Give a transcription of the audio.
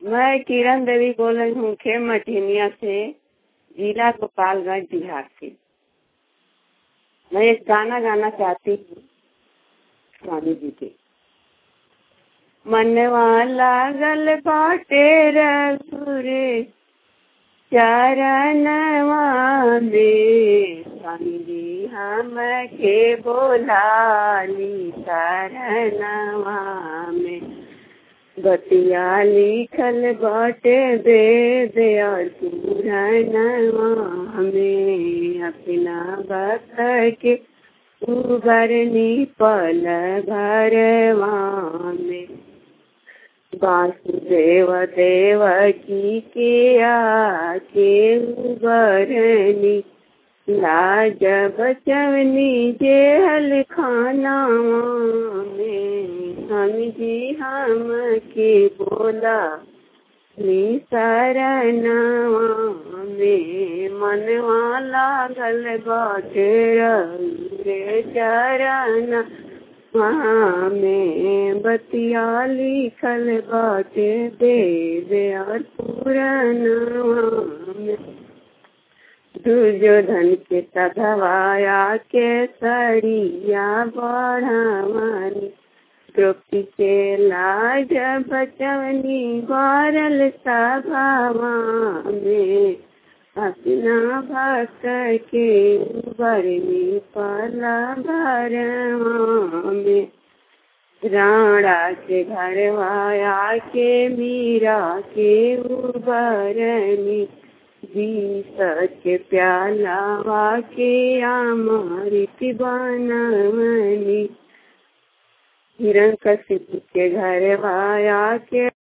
मैं किरण देवी बोल रही हूँ खेम मठिनिया से जिला गोपालगंज बिहार से मैं एक गाना गाना चाहती हूँ स्वामी जी के मनवा लागल बाटे रघुरे चरणवा में स्वामी जी हम के बोलाली शरणवा में बतिया लिखल बाटे वेद और पुराणवा में अपना भक्त के उबरनी पल भरवा में वासुदेव देव की के आके उबरनी लाज बचवनी जेहल खाना में हम जी हम के बोला नी शरणवा में मनवा लागल बाटे रे चरण में बतिया लिखल बाटे देव और पुराणवा में दुर्योधन के सधवाया के सड़िया बढ़ावानी द्रौपदी के लाज बचवनी बारल सभावा में अपना भक्त के बरनी पला भरवा में राणा के घरवाया के मीरा के उबरनी जी सच प्याला के अमृत बनवनी हिरण कशिप के घर वाया के